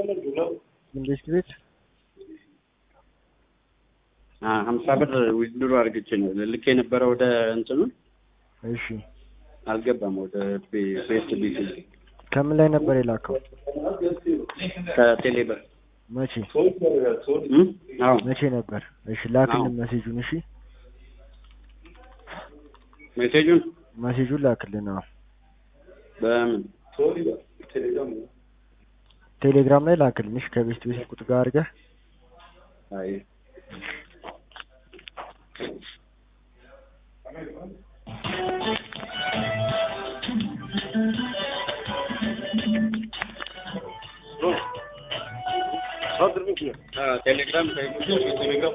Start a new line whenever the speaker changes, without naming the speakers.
መንግስት ቤት
ሀምሳ ብር ዊዝድሮ አድርግቼ ነው ልክ የነበረ ወደ እንትኑ
እሺ
አልገባም። ወደ ቤስት ቢት
ከምን ላይ ነበር የላከው?
ከቴሌ ብር
መቼ
እም? አዎ
መቼ ነበር? እሺ ላክልን
አዎ።
መሴጁን። እሺ
ሜሴጁን
መሴጁን ላክልን። አዎ
በምን
ቴሌግራም ላይ ላክልን። እሺ ከቤስት ቤት ቁጥር ጋር አድርገህ
አይ ቴሌግራም